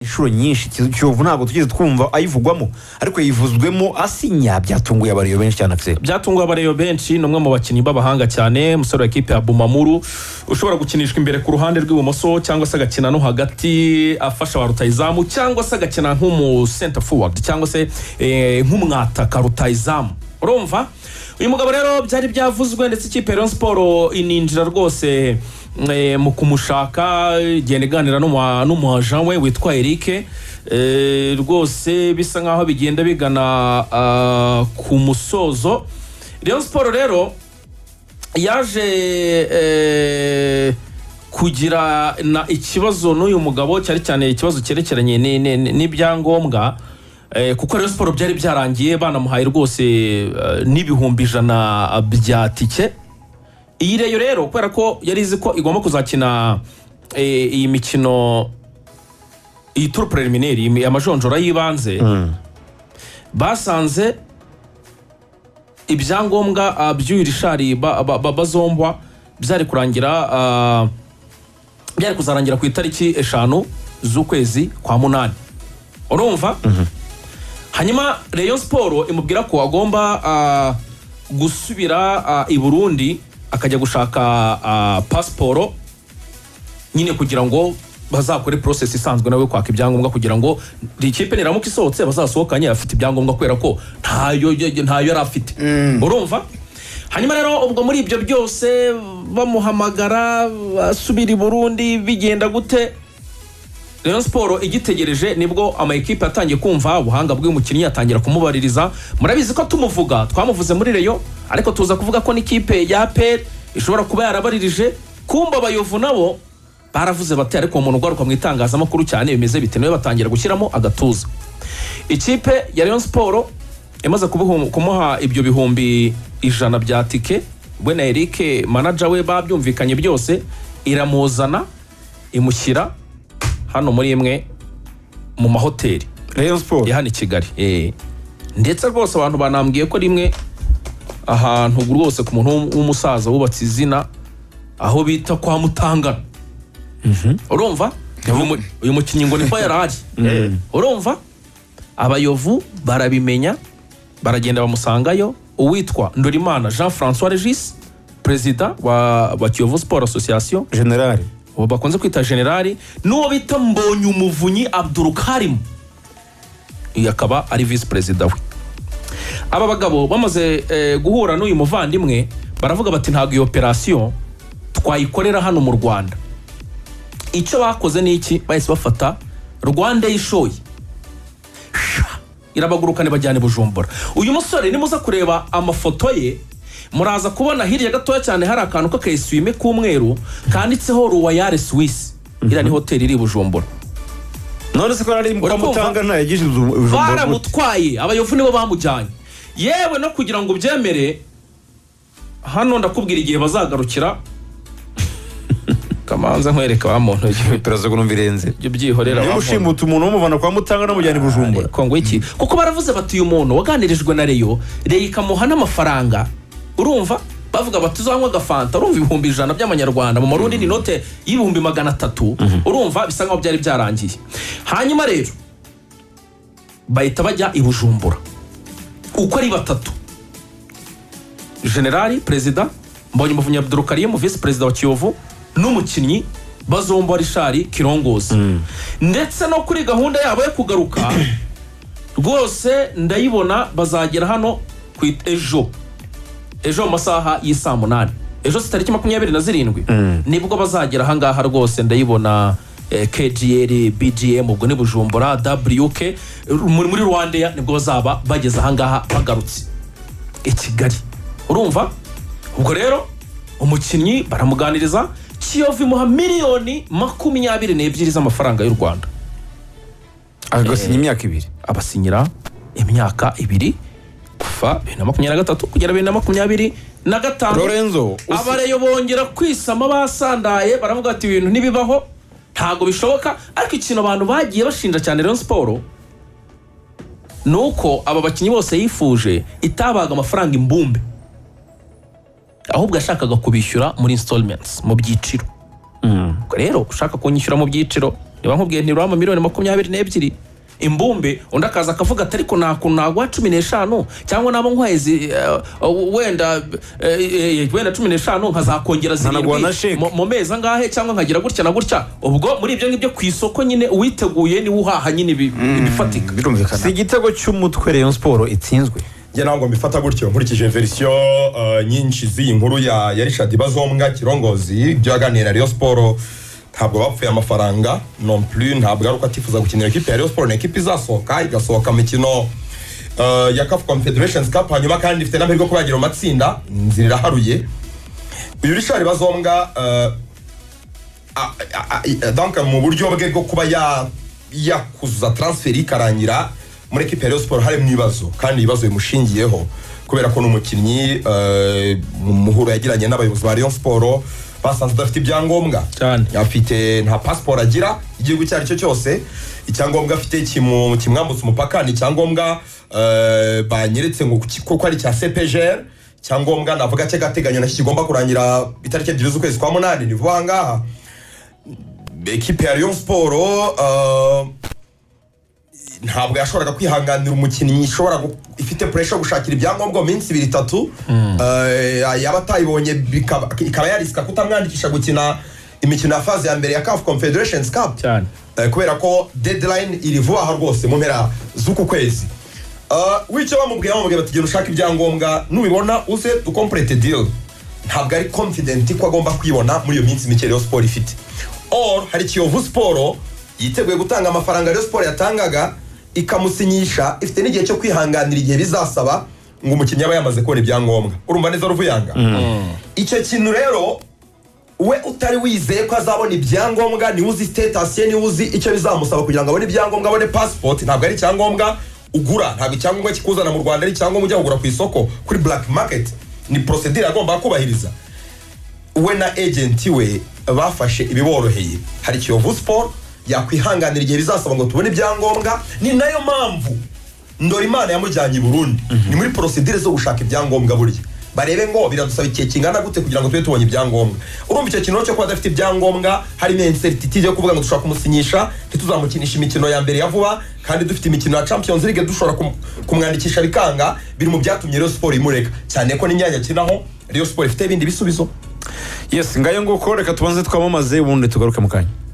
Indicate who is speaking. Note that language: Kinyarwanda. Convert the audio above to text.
Speaker 1: inshuro nyinshi kiyovu ntabwo tugeze twumva ayivugwamo ariko yivuzwemo asinya byatunguye abareba benshi cyane akiseri
Speaker 2: byatunguye abareba benshi ni umwe mu bakinnyi b'abahanga cyane umusore wa ekipe ya bumamuru ushobora gukinishwa imbere ku ruhande rw'ibumoso cyangwa se agakina no hagati afasha wa rutayizamu cyangwa se agakina nk'umusenta forward cyangwa se eh, nk'umwataka rutayizamu urumva uyu mugabo rero byari byavuzwe ndetse ikipe ya Rayon siporo ininjira rwose eh, mu kumushaka igenda iganira n'umu- n'umuajan we witwa erike Eh, rwose bisa nkaho bigenda bigana ah, ku musozo Rayon siporo rero yaje eh, kugira na ikibazo n'uyu mugabo cyane cyane ikibazo cyerekeranye ni- ni- ni- n'ibyangombwa eh, kuko rero siporo byari byarangiye banamuhaye rwose eh, n'ibihumbi ijana bya tike iyi reyo rero kubera ko yari izi ko igomba kuzakina eh, iyi mikino iyi turu preliminary iyi- amajonjora y'ibanze basanze ibyangombwa ah, by'uyu rishari ba- ba- ba- bazombwa byari kurangira ah, byari kuzarangira ku itariki eshanu z'ukwezi kwa munani urumva hanyuma reyo siporo imubwira ko agomba ah, gusubira ah, i burundi akajya gushaka ah, pasiporo nyine kugira ngo bazakore process isanzwe nawe kwaka ibyangombwa kugira ngo ikipe niramuka isohotse bazasohokanye afite ibyangombwa kubera ko ntayo ntayo yari afite urumva hanyuma rero ubwo muri ibyo byose bamuhamagara asubira i burundi bigenda gute Rayon siporo igitegereje nibwo ama ekipe yatangiye kumva ubuhanga bw'umukinnyi atangira kumubaririza murabizi ko tumuvuga twamuvuze muri reyo ariko tuza kuvuga ko n'ikipe ya aperi ishobora kuba yarabaririje kumba abayovu nabo baravuze bati ariko uwo muntu ugaruka mu itangazamakuru cyane bimeze bite niwe batangira gushyiramo agatuza ikipe ya Rayon siporo imaze kubihu- kumuha ibyo bihumbi ijana bya tike we na erike manaja we babyumvikanye byose iramuzana imushyira hano muri imwe mu mahoteli
Speaker 1: reyo siporo
Speaker 2: ya hano i kigali Eh. ndetse rwose abantu banambwiye ko rimwe ahantu rwose ku muntu w'um- w'umusaza wubatse izina aho bita kwa mutangana urumva Uyu mu- uyu mukinnyi ngo niko yari ari urumva abayovu barabimenya baragenda bamusangayo uwitwa ndorimana jean francois regis perezida wa, wa kiyovu sport association
Speaker 1: generale
Speaker 2: uwo bakunze kwita generali n'uwo bita mbonye umuvunyi abdurukarimu uyu akaba ari visi perezida we aba bagabo bamaze eh, guhura n'uyu muvandimwe baravuga bati ntabwo iyo operasiyo twayikorera hano mu rwanda icyo bakoze ni iki bahise bafata rwanda yishoye irabagurukane bajyane bujumbura uyu musore nimuza kureba amafoto ye muraza kubona hirya gatoya cyane hari akantu k'akayiswime k'umweru kanditseho ruwayare swisi iriya ni hoteli iri i bujumbura
Speaker 1: none se ko ari kwa
Speaker 2: Urakumva?
Speaker 1: mutangana yagize ubuzima ubuzima gute?
Speaker 2: baramutwaye abayovu nibo bamujyanye yewe no kugira ngo ubyemere hano ndakubwira igihe bazagarukira kamanza nkwereka wa muntu ibyo
Speaker 1: biraza kunumva irenze
Speaker 2: byihorera
Speaker 1: niba
Speaker 2: wa muntu
Speaker 1: ushimuta umuntu umuvana kwa mutangana amujyana i bujumbura
Speaker 2: Ariko ngo iki kuko baravuze bati uyu muntu waganirijwe na reyo reyo ikamuha n'amafaranga urumva bavuga bati uzanywa agafanta urumva ibihumbi ijana by'amanyarwanda mu marundi ni inote y'ibihumbi magana atatu urumva bisa nkaho byari byarangiye hanyuma rero bahita bajya i bujumbura uko ari batatu generali perezida mbonye umuvunyi abdurukarimu visi perezida wa kiyovu n'umukinnyi bazomba rishari kirongozi ndetse no kuri gahunda yabo yo kugaruka rwose ndayibona bazagera hano ku it- ejo ejo mu masaha y'i saa munani ejo si tariki makumyabiri na zirindwi nibwo bazagera ahangaha rwose ndayibona eh, kgl bgm ubwo ni bujumbura wk muri muri rwandeya nibwo bazaba bageze ahangaha bagarutse i kigali urumva ubwo rero umukinnyi baramuganiriza kiyovu imuha miliyoni makumyabiri n'ebyiri z'amafaranga y'u rwanda
Speaker 1: agasinya imyaka ibiri
Speaker 2: abasinyira imyaka ibiri kuva bibiri na makumyabiri na gatatu kugera bibiri na makumyabiri na gatanu
Speaker 1: lorenzo usi-
Speaker 2: abareyo bongera kwisama basandaye baravuga ati ibintu ntibibaho ntabwo bishoboka ariko ikintu abantu bagiye bashinja cyane Rayon siporo ni uko aba bakinnyi bose yifuje itabaga amafaranga imbumbe ahubwo yashakaga kubishyura muri installments mu byiciro ubwo rero ushaka kunyishyura mu byiciro reba nkubwiye ntirura miliyoni makumyabiri n'ebyiri imbumbe undi akaza akavuga ati ariko nta kuntu naguha cumi n'eshanu cyangwa naba nkwaye izi, eh, eh, wenda eh, eh, wenda cumi n'eshanu nkazakongera
Speaker 1: Nkanaguha na sheke.
Speaker 2: zirindwi mu- mu mezi angahe cyangwa nkagira gutya na gutya ubwo muri ibyo ngibyo ku isoko nyine uwiteguye niwe uhaha nyine ibi- ibifatika
Speaker 3: birumvikana
Speaker 1: si igitego cy'umutwe rayon siporo itsinzwe
Speaker 4: njye ntabwo mbifata gutyo nkurikije verisiyo eh, nyinshi z'iyi nkuru ya ya richard bazombwa kirongozi ibyo yaganiriye na Rayon siporo ntabwo bapfuye amafaranga non plus ntabwo ari uko atifuza gukinira ekipi ya Rayon siporo ni ekipi izasohoka igasohoka mu mikino eh, ya kafu confederations cup hanyuma kandi ifite n'amahirwe yo kuba yagira mu matsinda inzira iraharuye uyu richard bazombwa eh, a- a- a- donc mu buryo bwe bwo kuba ya- yakuzuza transferi ikarangira muri ekipi ya Rayon Sport hari mu ibibazo kandi ibibazo bimushingiyeho kubera ko ni umukinnyi eh, mu muhuro yagiranye n'abayobozi ba Rayon Sport basanze adafite ibyangombwa
Speaker 2: Cyane.
Speaker 4: afite nta pasiporo agira igihugu icyo ari cyo cyose icyangombwa afite kimu- kimwambutsa umupaka ni icyangombwa eh, banyeretse ngo ki- kuko ari icya cpgr icyangombwa navuga cy'agateganyo nacyo kigomba kurangira itariki ebyiri z'ukwezi kwa munani ni vuba aha ngaha ekipe ya Rayon Sport eh, ntabwo yashoboraga kwihanganira umukinnyi ishobora gu- ifite pressure yo gushakira ibyangombwa mu minsi ibiri itatu Eh, yaba atayibonye bikaba- ikaba yarisika kutamwandikisha gukina imikino ya faze ya mbere ya CAF Confederations Cup
Speaker 2: cyane
Speaker 4: Eh, kubera ko deadline iri vuba aha rwose mu mpera z'uku kwezi Eh, wicyo bamubwiye bamubwiye bati genda ushaka ibyangombwa nubibona uze dukomplete deal ntabwo ari confident ko agomba kwibona muri iyo minsi mike Rayon Sport ifite or hari Kiyovu Sport yiteguye gutanga amafaranga Rayon Sport yatangaga ikamusinyisha ifite n'igihe cyo kwihanganira igihe bizasaba ngo umukinnyi aba yamaze kubona ibyangombwa urumva neza ruvuyanga icyo kintu rero we utari wizeye ko azabona ibyangombwa niwe uzi sitatasi ye niwe uzi icyo bizamusaba kugira ngo abone ibyangombwa abone pasipoti ntabwo ari icyangombwa ugura ntabwo icyangombwa kikuzana mu rwanda ari icyangombwa ujya kugura ku isoko kuri black market ni porosedire agomba kubahiriza we na agenti we bafashe ibiboroheye hari kiyovu siporo yakwihanganira igihe bizasaba ngo tubone ibyangombwa ni nayo mpamvu ndorimana yamujyanye i burundi ni muri porosidire zo gushaka ibyangombwa burya barebe ngo biradusaba igihe kingana gute kugira ngo tube tubonye ibyangombwa urumva icyo kintu rero cyo kuba adafite ibyangombwa harimo inserititide yo kuvuga ngo dushobora kumusinyisha ntituzamukinisha imikino ya mbere ya vuba kandi dufite imikino ya champions league dushobora kum- kumwandikisha bikanga biri mu byatumye rero siporo imureka cyane ko n'imyanya akinaho rero siporo ifite ibindi bisubizo
Speaker 1: yes ngayo nguko reka tubanze twamamaze ubundi tugaruke mu kanya